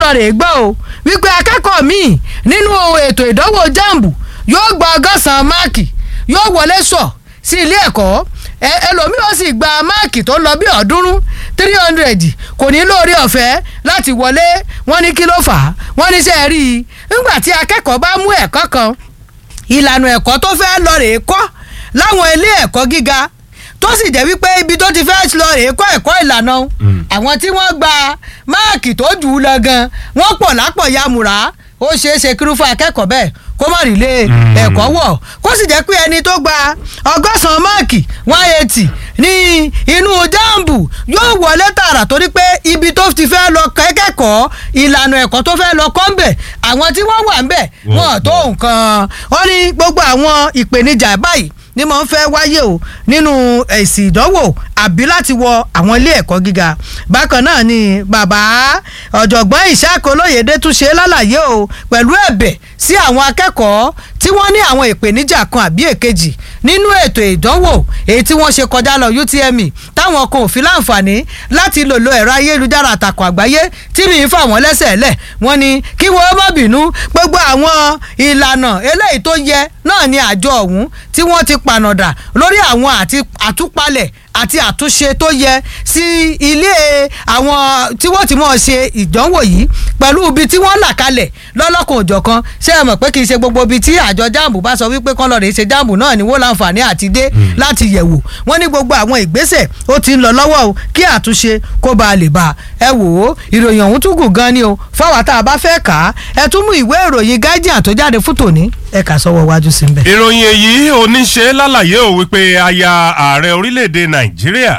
lọ rè gbọ́ o wípé akẹ́kọ̀ọ́ míì nínú ètò ìdánwò jambu yóò gba ọgọ́sàn-án máàkì yóò wọlé sọ sí ilé ẹ̀kọ́ ẹlòmíì ó sì gba máàkì tó lọ bí ọ̀ọ́dúnrún three hundred kò ní lóore ọ̀fẹ́ láti wọlé wọ́n ní kí ló fà á wọ́n ní sẹ́ẹ̀ rí i nígbà tí akẹ́kọ̀ọ́ bá mú ẹ̀kọ́ kan ìlànà ẹ̀kọ́ tó fẹ́ lọ rèé kọ́ láwọn ilé ẹ̀kọ́ gíga tó sì jẹ́ wípé ibi tó ti fẹ́ lọ rèé kọ́ ẹ̀kọ́ ìlànà àwọn tí wọ́n gba máàkì tó jù ú lọ gan wọ́n pọ̀ lápọ̀ yamùrá ó ṣeé ṣe kírú fún akẹ́kọ̀ọ́ bẹ́ẹ̀ kó má rí lé ẹ̀kọ́ wọ̀ kó sì jẹ́ pé ẹni tó gba ọgọ́sàn-án máàkì one eighty ní inú jáàmbù yóò wọlé tààrà torí pé ibi tó ti fẹ́ lọ kẹ́kẹ́kọ̀ọ́ ìlànà ẹ̀kọ́ tó fẹ́ lọ kọ́ ń bẹ̀ àwọn tí wọ́n wà ń bẹ̀ wọ́n tó nǹkan wọ́n ní gbogbo àwọn ìpèníjà báyìí ni mo ń fẹ́ wáyé o nínú èsì ìdánwò àbí láti wọ àwọn ilé ẹ̀kọ́ gíga bákan náà ni bàbá ọ̀jọ̀gbọ́n ìṣàkó lóyèdè tún ṣe lálàyé o pẹ̀lú ẹ̀bẹ̀ sí àwọn akẹ́kọ̀ọ́ tí wọ́n ní àwọn ìpèníjà kan àbí èkejì nínú ètò ìdánwò èyí tí wọ́n ṣe kọjá lọ UTME táwọn kan ò fi láǹfààní láti lò lo ẹ̀rọ ayélujára àtàkùn àgbáyé tí mi ń fà wọ́n lẹ́sẹ̀ lẹ̀ wọ́n ní kí wọ́n má bínú gbogbo àwọn ìlànà eléyìí tó yẹ náà ni àjọ ọ̀hún tí wọ́n ti panọ̀dà lórí àwọn àti àtúpalẹ̀ àti àtúnṣe tó yẹ sí ilé àwọn tí wọ́n ti mọ̀ ṣe ìdánwò yìí pẹ̀lú ibi tí wọ́n là kalẹ̀ lọ́lọ́kan òjọ̀kan ṣé ẹ mọ̀ pé kì í ṣe gbogbo ibi tí àjọ jáàmù bá sọ wípé kán lọ́ọ́ rè ṣe jáàmù náà ni wọ́n láǹfààní àti dé láti yẹ̀wò wọ́n ní gbogbo àwọn ìgbésẹ̀ ó ti ń lọ lọ́wọ́ o kí àtúnṣe kó ba lè bá ẹ wò ó ìròyìn ọ̀hún tún gùn gan ni o fáwọn tá a bá fẹ́ kà á ẹ tún mú ìwé ìròyìn Guardian tó jáde fún tòní ẹ kà sọ́wọ́ wájú sí bẹ́ẹ̀. ìròyìn èyí oníṣe lálàyé ò wípé aya ààrẹ orílẹ̀-èdè nàìjíríà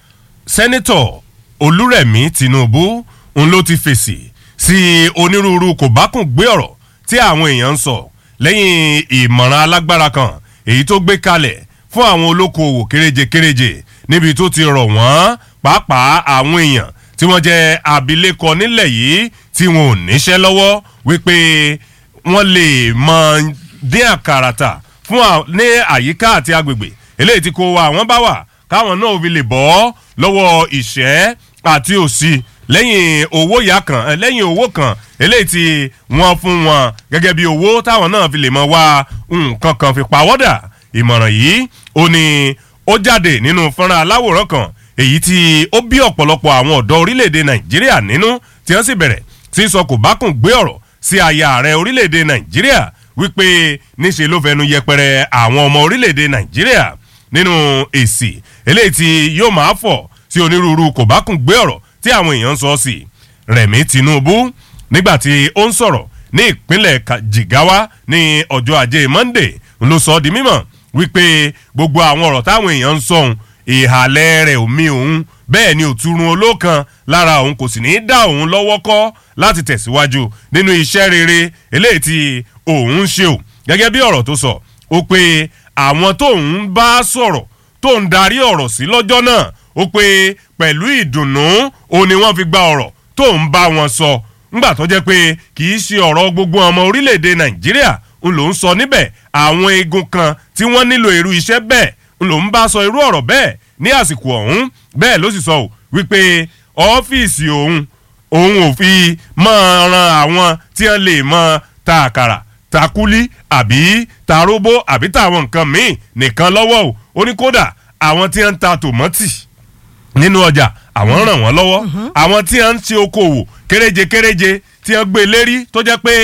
sẹ́nitọ̀ olúrẹ̀mí tinubu ń ló ti fèsì sí onírúurú kò bá kùn gbé ọ̀rọ̀ tí àwọn èèyàn ń sọ lẹ́yìn ìmọ̀ràn alágbára kan èyí tó gbé kalẹ̀ fún àwọn olókoòwò kéréje-kéréje níbi tó ti rọ̀ wọ́n pàápàá àwọn èèyàn tí wọ́n jẹ́ abilékọ nílẹ̀ yìí tí wọn ò níṣẹ́ lọ́wọ́ wípé wọ́n lè mọ dín àkàrà tà fún ní àyíká àti agbègbè eléyìí tí kò wá àwọn bá wà káwọn náà fi lè bọ́ lọ́wọ́ ìṣẹ́ àti òṣì lẹ́yìn owó ìyá kan lẹ́yìn owó kan eléyìí tí wọ́n fún wọn gẹ́gẹ́ bí owó táwọn náà fi lè mọ wá nǹkan kan fi pawọ́dà ìmọ̀ràn yìí ó ní ó jáde nínú fọ́nrán aláwòrán kan èyí tí ó bí ọ̀pọ̀lọpọ̀ àwọn ọ̀dọ́ orílẹ̀-èdè nàìjíríà nínú tí wọ́n sì bẹ̀rẹ̀ sí sọ kò bá kùn gbé ọ̀rọ̀ sí aya ààrẹ orílẹ̀-èdè nàìjíríà wípé níṣe ló fẹnu yẹpẹrẹ àwọn ọmọ orílẹ̀-èdè nàìjíríà nínú èsì eléyìí tí yóò máa fọ̀ sí onírúurú kò bá kùn gbé ọ̀rọ̀ tí àwọn èèyàn ń sọ sí rẹ̀mí tinubu nígbà tí ó ń sọ̀rọ̀ ní ìpínlẹ̀ jigawa ní ọjọ́ ajé monday ló sọ di mímọ̀ wípé gbogbo àwọn ọ̀rọ̀ táwọn èèyàn ń sọ òun ìhàlẹ̀ rẹ̀ omi òun bẹ́ẹ̀ ni òtúrun olókan lára òun kò sì ní í dá òun lọ́wọ́ kọ́ láti tẹ̀síwájú nínú iṣẹ́ rere eléyìí tí òun ń ṣe o gẹ́gẹ́ bí ọ̀rọ̀ tó sọ ó pé àwọn tóun bá sọ̀rọ̀ tóun darí ọ̀rọ̀ sí lọ́jọ́ náà ó pé pẹ̀lú ìdùnnú òun ni wọ́n fi gba ọ̀rọ̀ tóun bá wọn sọ ńgbà tó jẹ́ pé kì í ṣe ọ̀rọ̀ gbogbo ọmọ orílẹ̀-èdè nàìjíríà ń lò ń sọ níbẹ̀ àwọn eegun kan tí wọ́n nílò irú iṣẹ́ bẹ́ẹ̀ ń lò ń bá sọ irú ọ̀rọ̀ bẹ́ẹ̀ ní àsìkò ọ̀hún bẹ́ẹ̀ ló sì sọ ò wípé ọ́fíìsì òun òun ò fi máa ran àwọn tí wọ́n lè mọ ta àkàrà ta kúlí àbí ta róbó àbí tàwọn nǹkan míì nìkan lọ́wọ́ o ó ní kódà àwọn tí wọ́n ń ta tòmọ́tì nínú ọjà àwọn ràn wọ́n lọ́wọ́ àwọn tí wọ́n ń ṣe okòwò kéréje kéréje tí wọ́n gbé lérí tó jẹ́ pé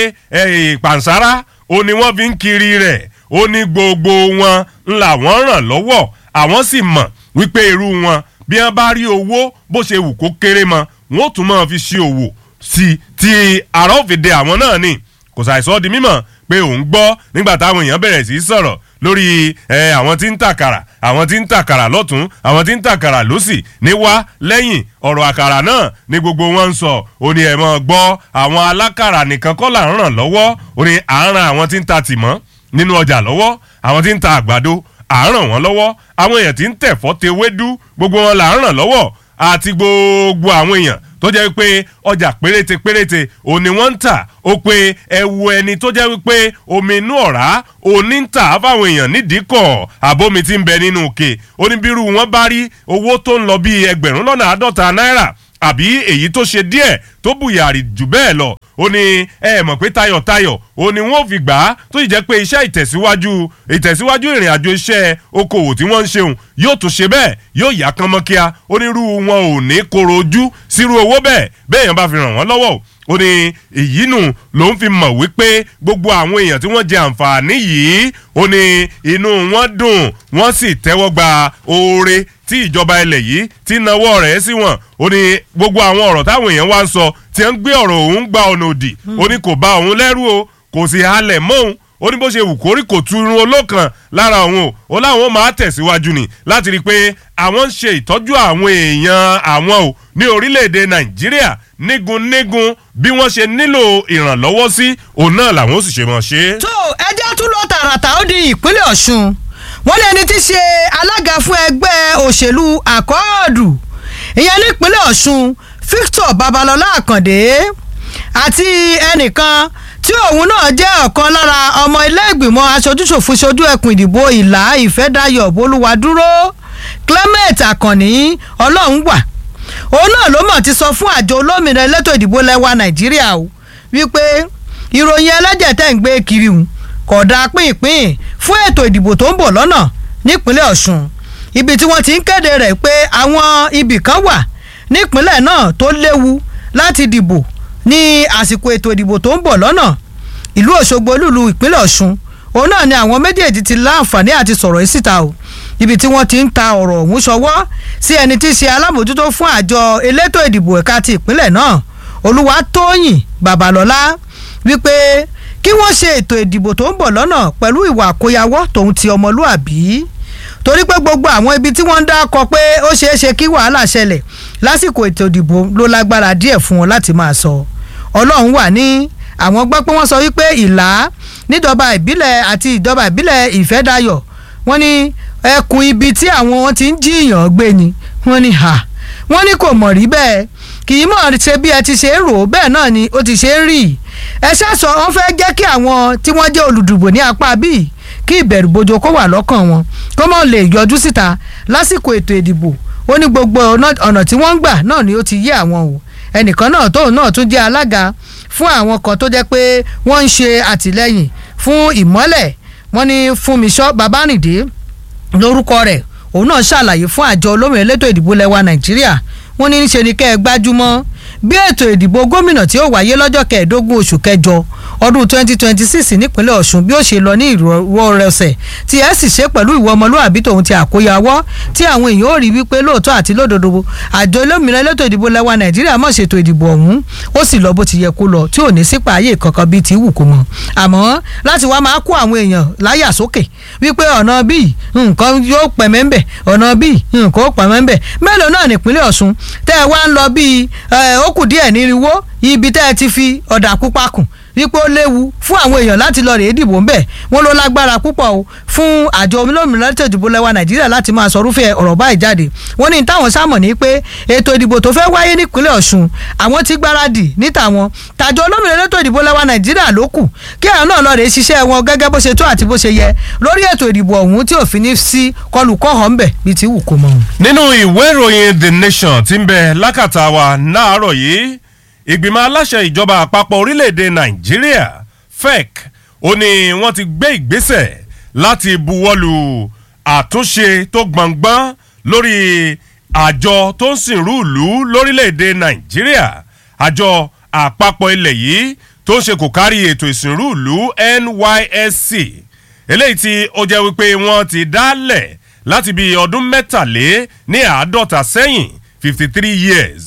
pàǹsára ó ní wọ́n fi ń kiri rẹ̀ ó ní gbogbo wọn ńlá wọ́n ràn lọ́wọ́ àwọn sì mọ̀ wípé irú wọn bí wọ́n bá rí owó bó ṣe wù kó kéré mọ́ wọn ó tún máa fi ṣe òwò sí ti àrà òfìdè àwọn náà ni kò ṣàìsọ́ di mímọ̀ pé òun gbọ́ nígbà táwọn èèyàn bẹ̀rẹ̀ sí í sọ̀rọ̀ lórí àwọn tí ń tàkàrà àwọn tí ń tàkàrà lọ́tún àwọn tí ń tàkàrà lọ́sì ní wá lẹ́yìn ọ̀rọ̀ àkàrà náà ní gbogbo wọn ń sọ ó ní ẹ̀ mọ́ gbọ́ àwọn alákàrà nìkan kọ́ là ń ràn lọ́wọ́ ó ní à ń ran àwọn tí ń ta tìmọ́ nínú ọjà lọ́wọ́ àwọn tí ń ta àgbàdo à ń ràn wọ́n lọ́wọ́ àwọn èèyàn tí ń tẹ̀fọ́ tewédú gbogbo wọn là ń ràn lọ́wọ́ àti gbogbo àwọn èèyàn tó jẹ́ wípé ọjà péréte péréte òní wọ́n ń tà ó pé ẹ wo ẹni tó jẹ́ wípé omi inú ọ̀rá òní ń tà fáwọn èèyàn nídìí kọ̀ àbómi tí ń bẹ nínú òkè oníbírú wọn bá rí owó tó ń lọ bíi ẹgbẹ̀rún lọ́nà àádọ́ta náírà àbí èyí tó ṣe díẹ̀ tó bùyàrí jù bẹ́ẹ̀ lọ ó ní ẹ mọ̀ pé tayọ̀tayọ̀ ó ní wọ́n fi gbà á tó sì jẹ́ pé iṣẹ́ ìtẹ̀síwájú ìtẹ̀síwájú ìrìn àjò iṣẹ́ okòwò tí wọ́n ń ṣeun yóò tún ṣe bẹ́ẹ̀ yóò yá kán mọ́ kíá onírú wọn ò ní koro ojú sírú owó bẹ́ẹ̀ bẹ́ẹ̀ yẹn bá fi ràn wọ́n lọ́wọ́ ó ní èyí nù ló ń fi mọ̀ wípé gbogbo àwọn èèyàn tí wọ́n jẹ àǹfààní yìí ó ní inú wọn dùn wọ́n sì tẹ́wọ́ gba oore tí ìjọba ilẹ̀ yìí ti nawọ́ rẹ̀ sí wọn ó ní gbogbo àwọn ọ̀rọ̀ táwọn èèyàn wá ń sọ tí ń gbé ọ̀rọ̀ òun gba ọ̀nà òdì ó ní kò bá òun lẹ́rù o kò sì halẹ̀ mọ́ òun ó ní bó ṣe wù kórí kò tu irun olókan lára òun o ó láwọn máa tẹ̀síwájú ni láti rí i pé àwọn ń ṣe ìtọ́jú àwọn èèyàn àwọn o ní orílẹ̀-èdè nàìjíríà nígun-nígun bí wọ́n ṣe nílò ìrànlọ́wọ́ sí òun náà làwọn ó sì ṣe mọ̀ ṣe. tó ẹjẹ́ tún lọ tààràtà ó di ìpínlẹ̀ ọ̀ṣun wọ́n lé ẹni tí í ṣe alága fún ẹgbẹ́ òṣèlú àkọọ́dù ìyẹn nípínlẹ̀ ọ̀ṣun victor babalọ́lá àkàndé àti ẹnìkan tí òun náà jẹ́ ọ̀kan lára ọmọ ilé ìgbìmọ̀ aṣojúṣòfin ṣojú ẹkùn ìdìbò ìlà ìfẹ́dayọ̀ bolúwadúró clement akànnì ọlọ́run wà òun náà ló mọ̀ ti sọ fún àjọ olómìnira elétò ìdìbò lẹ́wà nàìjíríà o wípé ìròyìn ẹlẹ́jẹ̀ tẹ̀ ń gbé kiri hùn kò dáa pínpín fún ètò ìdìbò tó ń bọ̀ lọ́nà nípínlẹ̀ ọ̀ṣun ibi tí wọ́n ti ń kéde rẹ̀ pé àwọn ibì kan wà nípínlẹ̀ náà tó léwu láti dìbò ní àsìkò ètò ìdìbò tó ń bọ̀ lọ́nà ìlú òṣogbo olúlu ìpínlẹ̀ ọ̀ṣun òun náà ni àwọn méjèèjì ti láǹfààní àti sọ̀rọ̀ yìí síta o ibi tí wọ́n ti ń ta ọ̀rọ̀ ọ̀hún ṣọwọ́ sí ẹni tí í ṣe alámòjútó fún àjọ elétò ìdìbò ẹ̀ka ti ìpínlẹ̀ náà olúwatóyìn babalọ́lá wípé kí wọ́n ṣe ètò ìdìbò tó ń bọ̀ lọ́nà pẹ̀lú ìwà àkóyawọ́ tòun ti ọmọlúàbí torí pé gbogbo àwọn ibi tí wọ́n ń dákọ pé ó ṣeé ṣe kí wàhálà ṣẹlẹ̀ lásìkò ètò ìdìbò ló lágbára díẹ̀ fún wọn láti máa sọ ọlọ́run wà ní àwọn gbọ́ pé wọ́n sọ wípé ìlà níjọba ìbílẹ̀ àti ìjọba ìbílẹ̀ ìfẹ́dayọ̀ wọ́n ní ẹkùn ibi tí àwọn ti ń jíyàn gbé ni wọ́n ní ha wọ́n ní kò mọ̀ rí bẹ́ẹ̀ kì í mọ̀ ṣe bí ẹ ti ṣe ń rò ó bẹ́ẹ̀ náà ni ó ti ṣe ń rí ẹ ṣàṣọ wọn fẹ́ jẹ́ kí àwọn tí wọ́n jẹ́ olùdìbò ní apá bíi kí ìbẹ̀rù bojo kó wà lọ́kàn wọn kó mọ̀ lè yọjú síta lásìkò ètò ìdìbò ó ní gbogbo ọ̀nà tí wọ́n ń gbà náà ni ó ti yé àwọn o ẹnìkan náà tóun náà tún jẹ́ alága fún àwọn kan tó jẹ́ pé wọ́n ń ṣe àtìlẹ́yìn fún ìmọ́lẹ̀ wọ́n ní Fúnmiṣọ́ Babárìndé lórúkọ rẹ̀ òun náà ṣàlàyé fún àjọ olómìnira elétò ìdìbò lẹwa Nàìjíríà wọ́n ní ṣe ni kẹ́ ẹ gbájúmọ́ bí ètò ìdìbò gómìnà tí ó wáyé lọ́jọ́ kẹẹ̀ẹ́dógún oṣù kẹjọ ọdún 2026 nípínlẹ̀ Ọ̀ṣun bí ó ṣe lọ ní ìrọ̀rẹ́sẹ̀ tí ẹ sì ṣe pẹ̀lú ìwọ ọmọlúwàbí tòun ti àkóyawọ́ tí àwọn èèyàn ò rí wípé lóòótọ́ àti lódodo àjọ olómìnira elétò ìdìbò lẹwa Nàìjíríà mọ̀ ṣètò ìdìbò ọ̀hún ó sì lọ bó ti yẹ kó lọ tí ò ní sípa ayé kankan bíi ti wù kó mọ àmọ́ láti wá máa kó àwọn èèyàn láyà sókè wípé ọ̀nà bíi nǹkan yóò pẹ̀mẹ́ ńbẹ̀ ọ̀nà bíi nǹkan ó pẹ̀mẹ́ ńbẹ̀ mélòó náà nípínlẹ̀ Ọ̀ṣun tẹ́ ẹ wá ń lọ bíi ó kù díẹ̀ nírinwó ibi tẹ́ ẹ ti fi ọ̀dà pupa kùn wípé ó léwu fún àwọn èèyàn láti lọ rèé dìbò ńbẹ̀ wọ́n ló lágbára púpọ̀ o fún àjọ olómìnira ètò ìdìbò lẹwa nàìjíríà láti máa sọ rúfẹ́ ọ̀rọ̀ báyìí jáde wọ́n ní táwọn sámọ̀ ní pé ètò ìdìbò tó fẹ́ wáyé nípínlẹ̀ ọ̀ṣun àwọn ti gbáradì níta wọn tàjọ olómìnira ètò ìdìbò lẹwa nàìjíríà ló kù kí àwọn náà lọ rèé ṣiṣẹ́ wọn gẹ́gẹ́ bó ṣe tó àti bó ṣe yẹ lórí ètò ìdìbò ọ̀hún tí òfin ní sí kọlùkọ́họ̀ ńbẹ̀ bíi ti wù kó mọ́. nínú ìwé ìròyìn the nation tí ń bẹ lákàtà wa náàárọ̀ yìí ìgbìmọ̀ aláṣẹ ìjọba àpapọ̀ orílẹ̀-èdè nàìjíríà fec ó ní wọ́n ti gbé ìgbésẹ̀ láti buwọ́lu àtúnṣe tó gbọ̀ngbọ́n lórí àjọ tó ń sìnrú ìlú lórílẹ̀-èdè nàìjíríà àjọ àpapọ̀ ilẹ̀ yìí tó ń ṣe kò kárí ètò ìsìnrú ìlú NYSC eléyìí tí ó jẹ́ wípé wọ́n ti dálẹ̀ láti bí ọdún mẹ́tàlé ní àádọ́ta sẹ́yìn fifty three years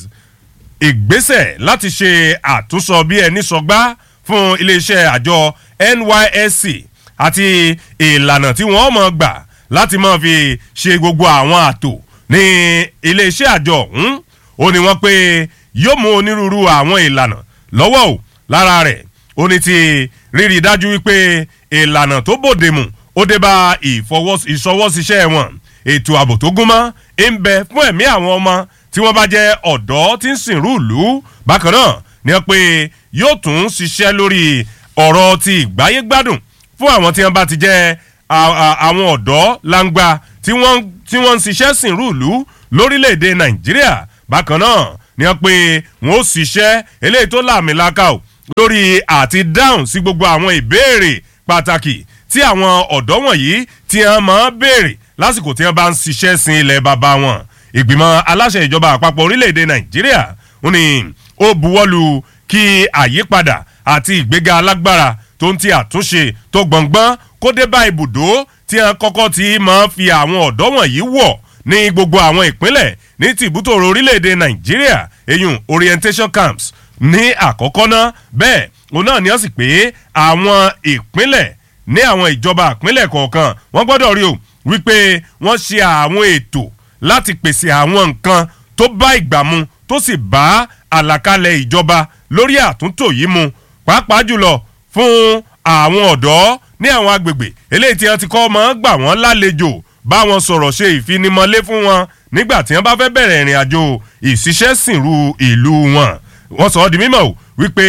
ìgbésẹ̀ láti ṣe àtúnsọ bí ẹni sọgbá fún iléeṣẹ́ àjọ NYSC àti ìlànà tí wọ́n mọ̀ gbà láti máa fi ṣe gbogbo àwọn àtò ní iléeṣẹ́ àjọ ọ̀hún ó ní wọ́n pé yóò mú onírúurú àwọn ìlànà lọ́wọ́ ò lára rẹ̀ ó ní ti rírí dájú wípé ìlànà tó bòde mu ó dé bá ìṣọwọ́síṣẹ́ wọn ètò ààbò tó gúnmọ́ ń bẹ fún ẹ̀mí àwọn ọmọ tí wọ́n bá jẹ́ ọ̀dọ́ tí ń sìnrú ìlú bákan náà ni wọ́n pé yóò tún ṣiṣẹ́ lórí ọ̀rọ̀ ti ìgbáyégbádùn fún àwọn tí wọ́n bá ti jẹ́ àwọn ọ̀dọ́ langba tí wọ́n ń ṣiṣẹ́ sìnrú ìlú lórílẹ̀‐èdè nàìjíríà bákan náà ni wọ́n pé wọ́n ó ṣiṣẹ́ eléyìí tó làmìlaka o lórí àti dáhùn sí gbogbo àwọn ìbéèrè pàtàkì tí àwọn ọ̀dọ́ wọ̀nyí tí wọ́n máa ń béèrè lásìkò tí wọ́n bá ń ṣiṣẹ́ sin ilẹ̀ bàbá wọn ìgbìmọ̀ aláṣẹ ìjọba àpapọ̀ orílẹ̀-èdè nàìjíríà ó ní ó buwọ́lu kí àyípadà àti ìgbéga alágbára tó ń ti àtúnṣe tó gbọ̀ngbọ́n kó dé bá ibùdó tí wọ́n kọ́kọ́ ti máa ń fi àwọn ọ̀dọ́ wọ̀nyí wọ̀ ní gbogbo àwọn ìpínlẹ̀ ní tìbútòrò orílẹ̀-èdè nàìjíríà eyín orientation camps ní àkọ́kọ́ náà bẹ́ẹ̀ òun náà ni wọ́n sì pé àwọn ìpínlẹ̀ ní àwọn ìjọba ìpínlẹ̀ kọ̀ọ̀kan wọ́n gbọ́dọ̀ rí o wípé wọ́n ṣe àwọn ètò láti pèsè àwọn nǹkan tó bá ìgbà mu tó sì bá àlàkalẹ̀ ìjọba lórí àtúntò yìí mu pàápàá jùlọ fún àwọn ọ̀dọ́ ní àwọn agbègbè eléyìí tí wọ́n ti kọ́ máa ń gbà wọ́n lálejò bá wọn sọ̀rọ̀ ṣe ìfinimọ̀lé fún wọn nígbà tí wọ́n bá fẹ́ bẹ̀rẹ̀ ìrìn àjò ìṣiṣẹ́sìnrú ìlú wọn wọ́n sọ ọ́ di mímọ̀ wípé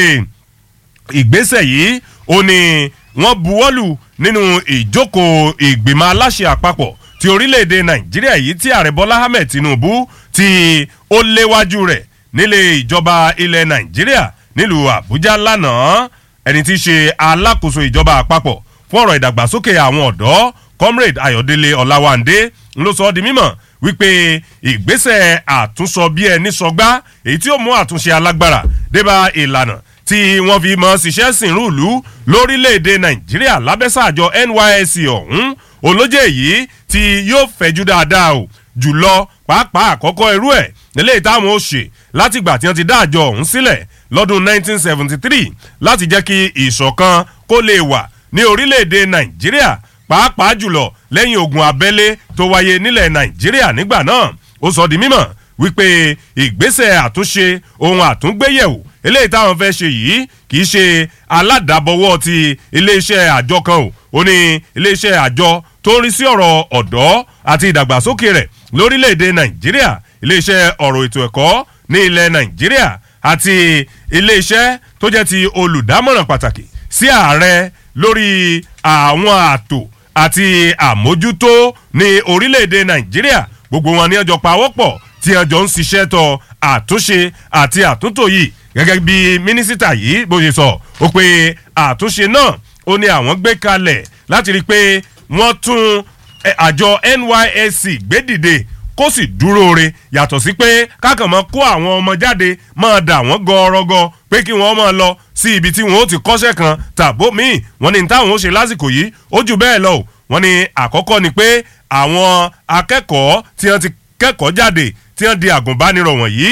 ìgbésẹ̀ yìí ó ní wọ́n buwọ́lù nínú ìjókòó ìgbìmọ̀ aláṣẹ àpapọ̀ ti orílẹ̀-èdè nàìjíríà yìí tí ààrẹ bọ́lá ahmed tinubu tí ó léwájú rẹ̀ nílé ìjọba ilẹ̀ nàìjíríà nílùú àbújá lánàá ẹni tí í ṣe alákòóso ìjọba àpapọ̀ fún ọ̀rọ̀ ìdàgbàsókè àwọn ọ̀dọ́ comrade ayọ̀délé ọ̀làwándé ló sọ ọ́ di mímọ̀ wípé ìgbésẹ̀ àtúnṣọ bí ẹni sọgbá èyí tí ó mú àtúnṣe alágbára débà ìlànà tí wọ́n fi mọ́ ṣiṣẹ́ sìnrú ìlú lórílẹ̀‐èdè nàìjíríà lábẹ́sà àjọ nysc ọ̀hún olójé yìí tí yóò fẹ̀jú dáadáa o jùlọ pàápàá àkọ́kọ́ irú ẹ̀ nílé táwọn ó ṣe látìgbà tí wọ́n ti dá àjọ ọ̀hún sílẹ̀ lọ́dún 1973 láti jẹ́ kí ìṣọ̀kan kó lè wà ní orílẹ̀‐èdè nàìjíríà pàápàá jùlọ lẹ́yìn ogun abẹ́lé tó wáyé nílẹ̀ nàìjíríà nígbà náà ó sọ di mímọ̀ wípé ìgbésẹ̀ àtúnṣe ohun àtúngbéyẹ̀wò eléyìí táwọn fẹ́ ṣe yìí kì í ṣe aládàbọ̀wọ́ ti iléeṣẹ́ àjọ kan o ó ní iléeṣẹ́ àjọ tó ń rí sí ọ̀rọ̀ ọ̀dọ́ àti ìdàgbàsókè rẹ̀ lórílẹ̀‐èdè nàìjíríà iléeṣẹ́ ọ̀rọ̀ ètò ẹ̀kọ́ ní ilẹ̀ nàìjíríà àti iléeṣẹ́ tó jẹ́ ti olùdámọ̀ràn pàtàkì sí ààrẹ lórí àwọn ààtò àti àmójútó ní orílẹ̀‐èdè nàìjíríà gbogbo wọn ní ọjọ́ pawọ́pọ̀ tí ọjọ́ ń ṣiṣẹ́ tọ àtúnṣe àti àtúntò yìí gẹ́gẹ́ bí mínísítà yìí bó ṣe sọ ó pé àtúnṣe náà ó ní àwọn gbé kalẹ̀ láti rí i pé wọ́n tún àjọ nysc gbé dìde kó sì dúró re yàtọ̀ sí pé kákan mọ́ kó àwọn ọmọ jáde máa dà wọ́n gọ́ọ́rọ́gọ́ pé kí wọ́n máa lọ sí ibi tí wọ́n ó ti kọ́ṣẹ́ kan tàbó míì wọ́n ní táwọn ó ṣe lásìkò yìí ó jù bẹ́ẹ̀ lọ wọ́n ní àkọ́kọ́ ni pé àwọn akẹ́kọ̀ọ́ tí wọ́n ti kẹ́kọ̀ọ́ jáde tí wọ́n di àgùnbánirọ̀ wọ̀nyí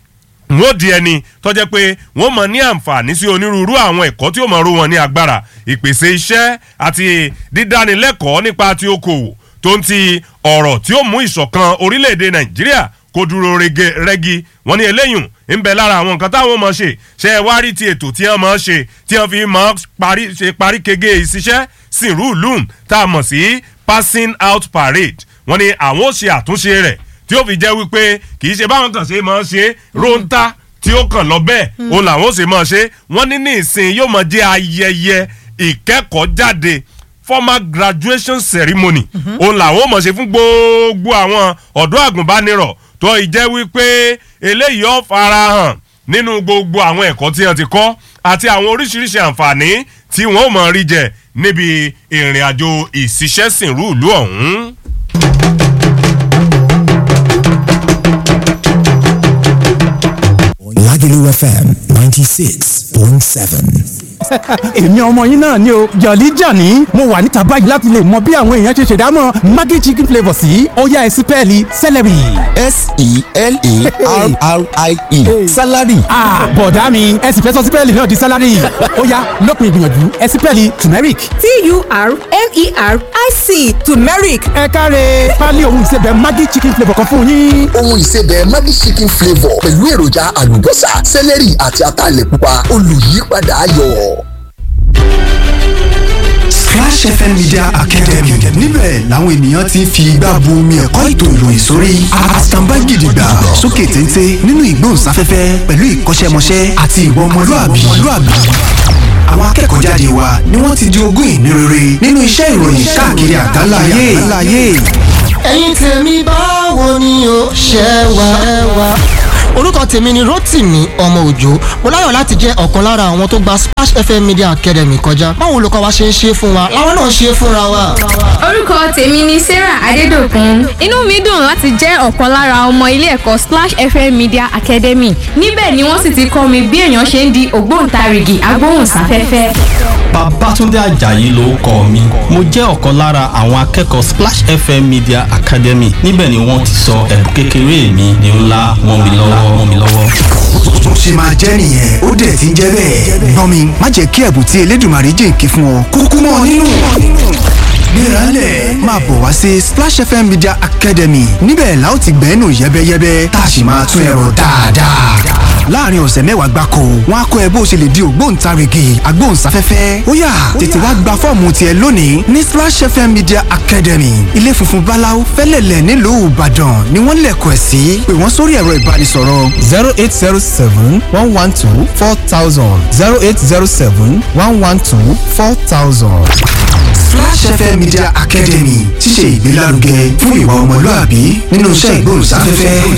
wọ́n di ẹni tọ́jẹ́ pé wọ́n mọ̀ ní àǹfààní sí onírúurú àwọn ẹ̀kọ́ tí ó mọ̀ ro wọn ní agbára ìpèsè iṣẹ́ àti dídánilẹ́kọ̀ọ́ nípa ti okòwò tó ń ti ọ̀rọ̀ tí ó mú ìṣọ̀kan orílẹ̀-èdè nàìjíríà kó dúró rẹ́gí wọ́n ní eléyùn ń bẹ lára àwọn nǹkan táwọn mọ̀ ṣe ṣe é wá rí ti ètò tí wọ́n mọ̀ ṣe tí wọ́n fi mọ̀ ṣe parí kege ìṣiṣẹ́ sìnrú lùm tá a mọ̀ sí passing out parade wọ́n ní àwọn ó ṣe àtúnṣe rẹ̀ tí ó fi jẹ́ wípé kì í ṣe báwọn kan ṣe máa ṣe róńtà tí ó kàn lọ bẹ́ẹ̀ òun làwọn ó ṣe máa ṣe wọ́n ní ní ìsìn yóò máa jẹ́ ayẹyẹ ìkẹ́kọ̀ọ́ jáde formal graduation ceremony òun làwọn ó máa ṣe fún gbogbo àwọn ọ̀dọ́ àgùnbánirọ̀ tó ìjẹ́ wípé eléyìí ó farahàn nínú gbogbo àwọn ẹ̀kọ́ tí wọ́n ti kọ́ àti àwọn oríṣiríṣi àǹfààní tí wọ́n ó máa rí jẹ níbi ìrìn àjò ìṣiṣẹ́sìnrú ìlú ọ̀hún. Lagelu FM 96.7. èmi ọmọ yín náà ni o jọ̀lí jàní mo wà níta báyìí láti lè mọ bí àwọn èèyàn ṣe ṣèdámọ̀ maggi chicken flavour sí ọ̀yá ẹ̀sìn pẹ́ẹ́lí celery. S-E-L-A-R-R-I-E. Salary. ah bọ̀dá mi ẹ̀sìn fẹ́ sọ sípẹ́ẹ̀lì náà di sálárì ọ̀yá lópin ìgbìyànjú ẹ̀sìn pẹ́ẹ́lì turmeric. t-u-r-m-e-r-i-c turmeric ẹ káre pálí ohun ìsebẹ̀ maggi chicken flavour kan fún yín. ohun ìsebẹ̀ Maggi chicken flavour pẹ̀lú èròjà àlùbọ́sà sẹ́lẹ̀rì àti ataalẹ̀ pupa olùyípadà ayọ̀. Splash FM Media Academy níbẹ̀ làwọn ènìyàn ti ń fi igbá bu omi ẹ̀kọ́ ètò ìròyìn sórí àtàǹbá gidigba sókè téńté nínú ìgbóhùnsáfẹ́fẹ́ pẹ̀lú ìkọ́ṣẹ́mọṣẹ́ àti ìwà ọmọlúàbí. àwọn akẹ́kọ̀ọ́ jáde wa ni wọ́n ti di ogún ìní rere nínú iṣẹ́ ìròyìn káàkiri àgbáláyé. ẹ̀yin tèmi báwo ni o ṣe wà ẹ wà. orúkọ tèmi ni Rotimi ọmọ òjò mo láyọ̀ láti jẹ́ ọ̀kan lára àwọn tó gba Splash FM Media Academy kọjá báwo olùkọ́ wa ṣe ń ṣe fún wa làwọn náà ṣe fúnra wa. orúkọ tèmi ni sarah adédọ̀kun inú mi dùn láti jẹ́ ọ̀kan lára ọmọ ilé ẹ̀kọ́ Splash FM Media Academy níbẹ̀ ni wọ́n sì ti kọ́ mi bí èèyàn ṣe ń di ògbóǹtarìgì agbóhùnsáfẹ́fẹ́. Babátúndé Àjàyí lórúkọ mi mo jẹ́ ọ̀kan lára àwọn akẹ́kọ̀ọ́ Splash FM Media Academy níbẹ̀ ni wọ́n ti sọ ẹ̀bùn kékeré mi di ńlá mọ́ mi lọ́wọ́ mọ́ mi lọ́wọ́. bó ṣe máa jẹ́ nìyẹn ó dẹ̀ ti ń jẹ́ bẹ́ẹ̀. gbọ́n mi má jẹ́ kí ẹ̀bùn tí Elédùmarè jìnkí fún ọ kúkú mọ́ ọ nínú. gbéralẹ̀ máa bọ̀ wá sí Splash FM Media Academy níbẹ̀ la ó ti gbẹ́nu yẹ́bẹ́yẹ́bẹ́ tá a sì máa tún ẹ̀rọ dáadáa. láàrin ọ̀sẹ̀ mẹ́wàá gbáko wọn á kọ́ ẹ bó ṣe lè di ògbóǹtarìgì agbóhùnsáfẹ́fẹ́ ó yá tètè wá gba fọ́ọ̀mù tiẹ̀ lónìí ní Splash FM Media Academy ilé funfun báláú fẹ́lẹ̀lẹ̀ nílùú Ìbàdàn ni wọ́n lẹ̀kọ̀ ẹ̀ sí pé wọ́n sórí ẹ̀rọ ìbánisọ̀rọ̀ zero eight zero seven one one two four thousand zero eight zero seven one one two four thousand. Splash FM Media Academy ṣíṣe ìgbélárugẹ fún ìwà ọmọlúàbí nínú iṣẹ́ ìgbóhùnsáfẹ́fẹ́.